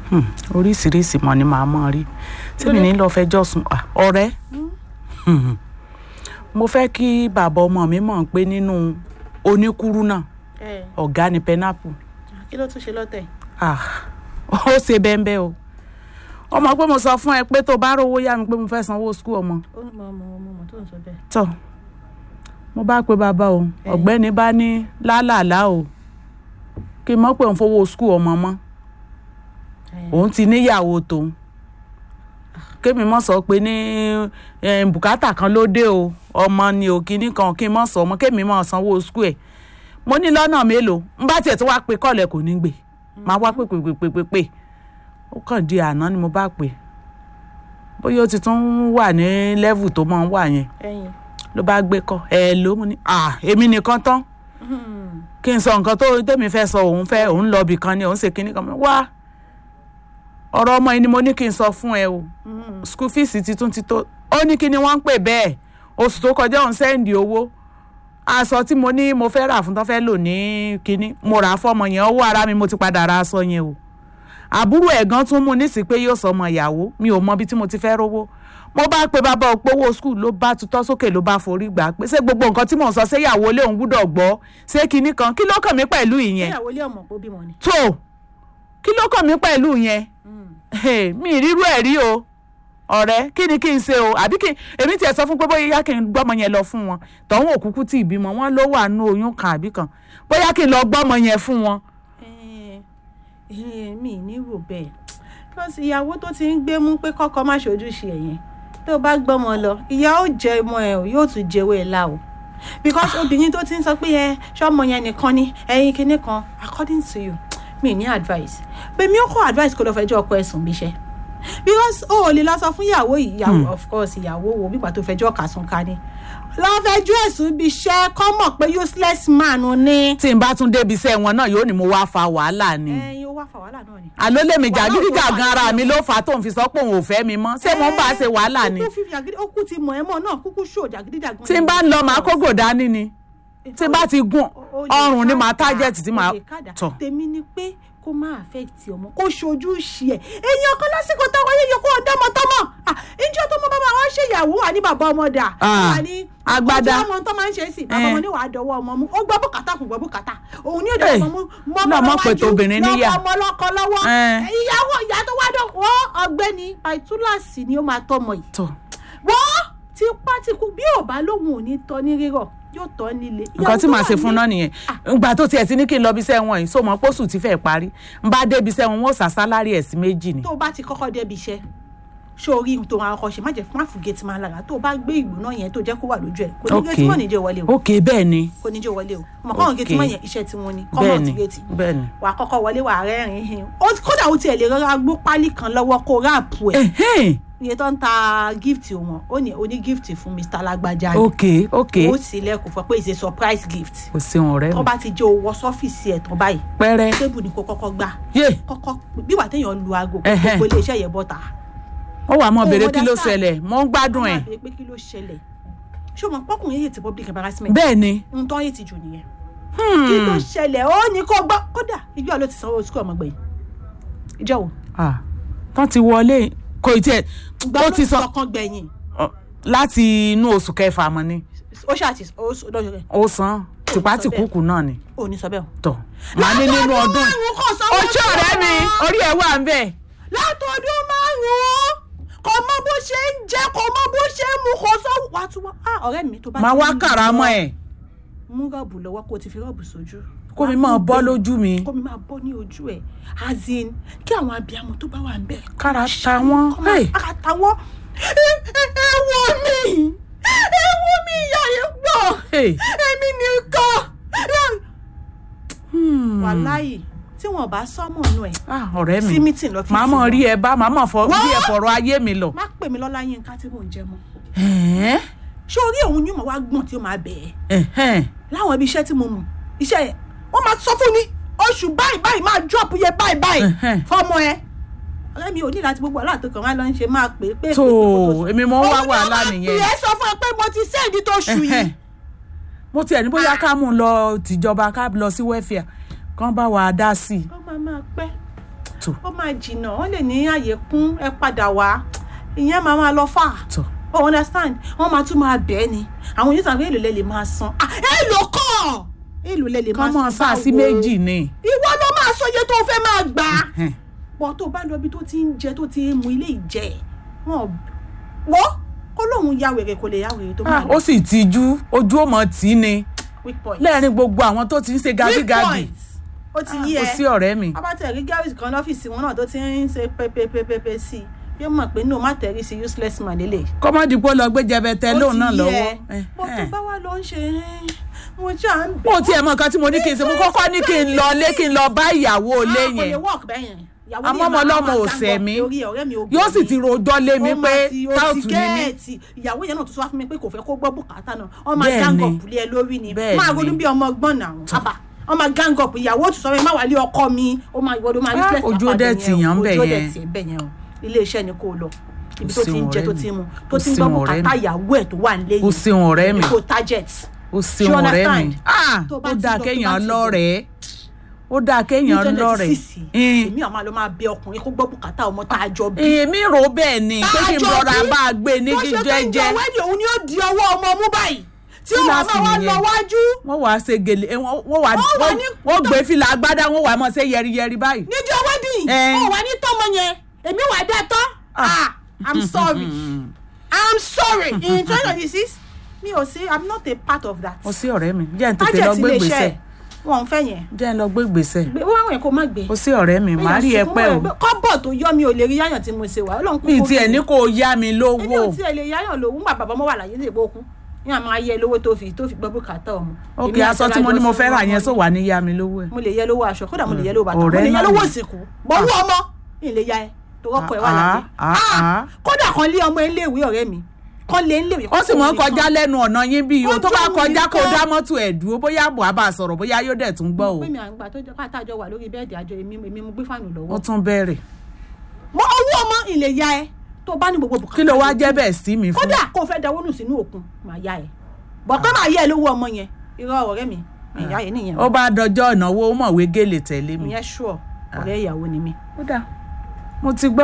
Hmm, oríṣiríṣi mọ̀ ni màá mọ̀ rí tèmi ní lọ́ọ́ fẹjọ́ sùn à, ọ̀rẹ́ Hmm. mo fẹ́ kí bàbá ọmọ mi mọ̀ pé nínú oníkúrú náà ẹ ọ̀gá ni pẹ́nápù kí ló tún ṣe lọ́tẹ̀ ah ó ṣe bẹ́ẹ̀ o ọmọ pé mo sọ fún ẹ pé tó bá rówó yá mi pé mo fẹ́ sanwó skul ọmọ ó mọ ọmọ ọmọ ọmọ tó ń sọ bẹ́ẹ̀. tọ mo bá pe bàbá o Ẹ. ọ̀gbẹ́ni bá ní lálàlá o kí n mọ̀ pé òun fowó skul ọmọ mọ́ Ẹ, òun ti níyàwó tòun kémi mọ̀ sọ pé ní eh, bùkátà kan ló dé o ọmọ ni ò kíní kan kí n mọ̀ sọ ọmọ kémi mọ̀ sanwó skul ẹ̀ mo ní lọ́nà mélòó n bá tiẹ̀ tó wá pe kọ́ọ̀lẹ̀ kò ní gbé máa wá pè pè pè pè pè pè ó kàn di àná ni mo bá pè bóyá ó ti tún wà ní lẹ́vù tó máa ń wà yẹn ẹyin ló bá gbé kọ ẹ ló mú ní à èmi nìkan tán kí n sọ nǹkan tó tèmi fẹ́ sọ òun fẹ́ òun lọ ibì kan ni òun ṣe kinní kan mọ́ wá ọ̀rọ̀ ọmọ yìí ni mo ní kí n sọ fún ẹ o school fees ti tún ti tó ó ní kí ni wọ́n ń pè bẹ́ẹ̀ oṣù tó kọjá òun sẹ́ǹdì owó aṣọ tí mo ní mo fẹ́ rà fún tó fẹ́ lò ní kinní mo rà á fọmọ yẹn owó ara mi mo ti padà ra aṣọ yẹn o àbúrò ẹ̀gán tún mú nísì pé yóò sọ ọmọ ìyàwó mi ò mọ ibi tí mo ti fẹ́ rówó mo bá pe bàbá òpówó skul ló bá tutọ́ sókè ló bá forí gbà pé ṣé gbogbo nǹkan tí mò ń sọ ṣé ìyàwó lé òun gbúdọ̀ gbọ́ ṣé kinní kan kí ló kàn mí pẹ̀lú ìyẹn ìyàwó ilé ọmọ pọ̀ bímọ ni. tó kí ló kàn mí pẹ̀lú yẹn Hey, mi ì rírú ẹ̀ rí o ọ̀rẹ́ kí ni kí n ṣe o àbí kí èmi tiẹ̀ sọ fún pé bóyá kí n gbọ́mọ yẹn lọ fún wọn tọ̀hún òkúkú tí ìbímọ wọn ló wà nú oyún kan àbí kan bóyá kí n lọ gbọ́mọ yẹn fún wọn. Ẹ, ẹ, mi ì ní rò bẹ́ẹ̀ because ìyàwó tó ti ń gbé mú pé kọ́kọ́ má ṣojúṣe ẹ̀ yẹn tó bá gbọ́mọ lọ ìyá ó jẹ ọmọ ẹ̀ o yóò tún jẹ́wọ́ ẹ̀ la o because obìnrin tó ti ń sọ pé ẹ ṣọmọ yẹn nìkan ni ẹyin kinní kan according to you mi ní advice pé mi ò kọ́ advice kó lọ fẹjọ́ ọkọ ẹ̀ sùn bíṣẹ́ because o ò lè lọ sọ fún ìyàwó yìí ìyàwó of course ìyàwó wo bí pàtó fẹjọ́ kàsùn ká ní lọ fẹjọ́ ẹ̀sùn bíṣẹ́ kọ́ mọ̀ pé useless man ni. tí n bá tún débi iṣẹ́ wọn náà yóò ní mo wá fa wàhálà ni. ẹyin ó wá fa wàhálà náà ni. àló lèmi Wàhálà jàgídíjà tó wà gan ara nínú mi ló fà á tóun fi sọ pé òun ò fẹ́ mi mọ́ ṣé mo ń bá a ṣe wàhálà ni. kúkú fífi àgídí ó kú ti mọ̀ ẹ́ mọ̀ náà kúkú ṣó jàgídíjàgan. tí n bá ń lọ màá kógò dání ni tí n bá ti gùn ọrùn ni màá tájẹ̀tì tí màá tọ̀. tèmi ni pé kó má affect ọmọ kó ṣojú ṣe ẹ èèyàn kan lásìkò táwọn ayé yẹ kó ọdọ ọmọ tọmọ ìjọ tó mọ bàbá wọn ṣe ìyàwó wà ní bàbá ọmọ dà Ah, wà ní agbádá. ọmọ tó máa ń ṣe é sí bàbá Eh. ọmọ ní wàá dọwọ́ ọmọ mú ó gbọ́ bùkátà kò gbọ́ bùkátà òun ní òde Eh, ọmọ mú mọ́ náà ọmọ mọ̀ pé tobìnrin níyà. lọ́kọ ọmọ lọ́kọ lọ́wọ́ Eh. ìyàwó ìyá tó wá dọ̀ wọ́n ọgbẹ́ni àìtúláàsì ni ó máa tọmọ yìí tọ̀ wọ́n ti pátíkù bí ò bá lóhùn ò ní tọ́ ní rírọ̀ yóò tọ́ nílé. nǹkan tí Ìyàwó màá tó ṣe wà fún ní- náà nìyẹn ìgbà tó tiẹ̀ ti ní kí n lọ bí iṣẹ́ wọn yìí so mọ̀ pósù ti fẹ́ parí n bá débi iṣẹ́ wọn wọ́n sà sálárì ẹ̀ sí méjì ni. tó o bá ti kọ́kọ́ débi iṣẹ́ ṣé o rí ohun tó máa kọ́ ṣe má jẹ́ má fún géètì máa lára tó o bá gbé ìgbóná yẹn tó jẹ́ kó wà lójú ẹ̀ kò ní ok géètì mọ́ níjẹ́ wọlé o ok bẹ́ẹ̀ ni kò níjẹ́ wọlé o mọ̀ kọ́ àwọn géètì Ok. mọ́ yẹn iṣẹ́ tí wọ́n ní bẹ́ẹ̀ kọ́mọ̀ ni ti géètì bẹ́ẹ̀ ni. wà á kọ́kọ́ wọlé wà á rẹ́rìn-ín hin Ó- kódà o tiẹ̀ lè rọra gbó pálí kan lọ́wọ́ kó ráàpù ẹ̀ Ẹ̀hẹ́n. iye tó ń ta gift wọn ó ní o ní gift fún Mr. Lágbájá ni ok ok ó sì lẹ́kùn fún ọ pé it's a surprise gift kò sí ọ̀rẹ́ tó mi bá ti jẹ́ owó sọ́fíìsì ẹ̀ tán báyìí pẹ́rẹ́ tébù ni kò kọ́kọ́ gbà yé kọ́kọ́ bí wà téèyàn lu aago Ẹhẹ́. gbogbo iléeṣẹ́ yẹn bọ́ta. ó wà mọ́ Oh, béèrè kí ló understand. ṣẹlẹ̀ mò ń gbádùn ẹ̀ wọ́n máa béèrè pé kí ló ṣẹlẹ̀ ṣé o mọ̀ pọ́kùnrin yìí ti public embarrassment bẹ́ẹ̀ ni ń tọ́ yìí ti jù nìyẹn kí ló ṣẹlẹ̀ ó ní kó gbọ́ kódà ìjọ ló ti sanwó sukú ọmọ gbẹ̀yìn ìjọ wo ah tán ti wọlé kò ì tiẹ̀ ìgbà ó ló ti ti sọ sọ kan gbẹ̀yìn ọ, láti inú oṣù kẹfà mọ́ ni ó ṣáàtì ó sọ lọ́jọ́ rẹ̀ ó san tìpátìkúkú náà ni ó ní sọ bẹ́ẹ̀ o. tọ̀ màá ní nínú ọdún yìí. márùn-ún kò sanwó ojú ọ̀rẹ́ mi orí ẹ̀ wà ń bẹ̀. látọdún márùn-ún kò mọ bó ṣe ń jẹ kò mọ bó ṣe ń mu kò sọ wà á tún wá ah ọ̀rẹ́ mi tó bá màá ti wá ń kàrà lọ, mọ́ ẹ̀ mú rọ́ọ̀bù lọ́wọ́ kó o ti fi rọ́ọ̀bù sójú. kó mi Wàá máa tún bọ́ gbé- lójú mi kó mi máa bọ́ ní ojú ẹ̀ as in kí àwọn abiyamọ tó bá wà ń bẹ̀. kára ta wọ́n. kọ́ máa kára ta wọ́n. ẹ ẹ wo mi ẹ wo mi ìyá yìí pọ̀ Hey. èmi nìkan. wàláyì tí wọn bá sọmọ nù ẹ Ah, ọ̀rẹ́ mi sí meeting lọ fi màá mọ̀ sí rí ẹ bá màá mọ̀ fọ Wọ́n. rí ẹ fọ̀rọ̀ ayé mi lọ. má pè mí lọ́lá yín ká tí mò ń jẹ mọ́ Ẹ̀hẹ́n, ṣé orí òun ni mo wá gbọ̀n tí ó máa bẹ̀ ẹ́ ẹ̀hẹ́n. láwọn ibi iṣẹ́ tí mo mọ̀ iṣẹ́ yẹn wọ́n máa sọ fún mi oṣù báyìí báyìí máa drop yẹ báyìí báyìí Ẹ̀hẹ́n. fọmọ ẹ ọ̀rẹ́ mi ò ní láti gbogbo aláàtò kan wá lọ ń ṣe máa pè é pé tó èmi mọ̀ ń wá wàhálà nìyẹn. ìyẹn sọ fún ẹ pé mo ti sẹ́ẹ̀dì tó ṣù Ẹ̀hẹ́n. yìí mo tiẹ̀ ní bóyá ká mú un lọ tìjọba ká lọ sí wẹ́fìà kán bá wa dá sí i. ó máa máa pẹ́ tó ó máa jìnnà wọ́n lè ní àyè kún ẹ padà wá ìyẹn máa máa lọ fà tó o understand wọ́n máa tún máa bẹ́ẹ̀ ni àwọn yóò sàn pé èlò lẹ lè máa san Ah, èlò kọ́ èlò lẹ lè máa kán mọ́ san sá sí báwo? méjì ni ìwọ ló máa sọ iye tó o fẹ́ máa gbà Ẹhẹ́n. pọ̀ tó bá lọ bí tó ti ń jẹ tó ti ń mu ilé ìjẹ wọn wọ́ kó lóun ya wèrè kò lè ya wèrè tó máa Ah, ó sì tijú ojú ó mọ̀ tí ni weak point lẹ́ẹ̀rin gbogbo àwọn tó ti ń ṣe weak gàbígàbí point ó ti yí kò ẹ sí ọ̀rẹ́ mi abatẹ̀rí garage kan lọ́fíìsì wọn náà tó ti ń ṣe pépépépépé sí i yóò mọ̀ pé no má tẹ̀rí sí useless man lélẹ̀. kọ́mọ́dìpọ̀ lọ gbé jẹbẹtẹ lóun náà lọ́wọ́ bó tó bá wà lọ ń ṣe mo já ń bẹ̀. mo tiẹ̀ mọ nǹkan tí mo ní kí n ṣe mo kọ́kọ́ ní kí n lọ lé kí n lọ bá ìyàwó ilé Ah, kò lè yẹn work bẹ́ẹ̀ yẹn. Ìyàwó Àmọ́ yẹn ọmọ máa- ọlọ́mọ máa ò gang sẹ̀ up mí. lórí ọ̀rẹ́ mi obìnrin. yóò sì ti rojọ́ lé mi Ó pé máa ti- ó ti táùtù ni mí gẹ́ẹ̀tì. ìyàwó yẹn náà tó tún wá fún mi pé kò fẹ́ kó gbọ́ bùkátà náà wọ́n máa Bẹ́ẹ̀ gang ni. up lé ẹ lórí ni Bẹ́ẹ̀ máa ni. ronú bí ọmọ ọgbọ́n náà àbá wọ́n máa gang up ìyàwó tó sọ fún mi má wà lé ọkọ mi ó máa ìwọ́dọ̀ máa Ah, useless ojú ó lápá dẹ̀ bẹ̀ tì yẹn o. yàn bẹ̀ ojú ó dẹ̀ yẹn. tì bẹ̀ yẹn o ilé iṣẹ́ ni kò lọ ibi Kò tó sí ti ń wọn jẹ ọ̀rẹ́ tó mi. ti ń mu Kò tó ti ń sí gbọ́ wọn ọ̀rẹ́ bùkátà mi. ìyàwó ẹ̀ tó wà nílé Kò sí wọn ọ̀rẹ́ mi. kò target ó Ṣé ṣeun ọ̀rẹ́ mi understand? Ah, Tó bá ó ti dáa lọ, tó kéèyàn bá ti lọ. lọ́rẹ̀ẹ́ ó dáa kéèyàn lọ́rẹ̀ẹ́ nítorí èmi àwọn ló máa bẹ ọkùnrin kó gbọ́ bùkátà ọmọ tá a jọ bí. èmi rò ó bẹ́ẹ̀ ni pé kí n Tá a jọ rọra bí. bá a gbé ní tó ṣe pé jíjẹ́jẹ́ ìjọ wẹ́ẹ̀dì òun ni ó di ọwọ́ ọmọ mú báyìí tí ó wà Kíláàsì máa wá nìyẹn. lọ wájú wọ́n wàá ṣe gèlè eh, wọ́n wọ́n wàá Wọ́n wà ní- wọ́n gbé fìlà agbádá wọ́n wàá mọ̀ ṣe yẹriyẹri báyìí. níjọ wẹ́ẹ̀dì Eh. ó wà ní tọ́mọ yẹn èmi wà dá tán ah i'm sorry i'm sorry in twenty twenty six mi ò sí i'm not a part of that. mo sí ọ̀rẹ́ mi jẹ́ n tètè Target lọ gbé ilé gbèsè iṣẹ́ wọn ò fẹ́ yẹn jẹ́ n lọ gbé gbèsè gbé wọ́n àwọn yẹn kó má gbé. mo sí ọ̀rẹ́ mi màá rí ẹ pẹ́ o kọ́bọ̀ tó yọ mi ò lè rí yáyàn tí mo ṣe wà ọlọ́run kúkú mi tiẹ̀ ní mi. kó o yá mi èmi lówó ò tiẹ̀ lè yáyàn lówó ńgbà bàbá mọ́ wà láyé lè gbókun ní àmọ́ ayé lówó tó fi tó fi gbọ́ bùkátà ọmọ. òkè Èmi àti aṣọ tí mo ní mo Ọlájọ fẹ́ rà sọ yẹn ọmọ sọ mi. wà ní yá mi lówó ẹ̀. mo lè yẹ lówó aṣọ kódà mo lè yẹ lówó bàtà mo Ọ̀rẹ́ lè yẹ náà lówó ni. ìsìnkú bọ́wọ́ ọmọ ìlè ya ẹ tó rọ́pò ẹ wà Ah, láyé ah, Ah, ah. kódà kan lé ọmọ iléèwé ọ̀rẹ́ mi kan lé iléèwé. ó sì mọ̀ ń kọjá lẹ́nu ọ̀nà yín bí o tó bá Ojú mi kọjá kó nìkan. dá mọ́tò ẹ̀ dúró bóyá àbọ̀ àbá sọ̀rọ̀ bóyá yóò dẹ̀ tún gbọ́ o pé mi àgbà tó jẹ́ pátá àjọ wà lórí bẹ́ẹ̀dì àjọ èmi èmi mo gbé fáànù ó lọ́wọ́. tún bẹ̀rẹ̀ mo owó ọmọ ìlè ya ẹ tó bá ní gbogbo bùkátà kí ló wá yòókù. jẹ́ bẹ́ẹ̀ sí mi fún kódà kó o fẹ́ dáwọ́ nù sínú òkun màá yá ẹ bọ̀ pé màá yá ẹ lówó ọmọ yẹn irọ́ ọ̀rẹ́ mi ìyá yẹn nìyẹn ó bá dọjọ́ ìnáwó ó mọ̀wé gèlè tẹ̀lé mi. ìyẹn ṣùọ́ ọ̀rẹ́ ìyàwó ni mi. ó dà mo ti gbọ́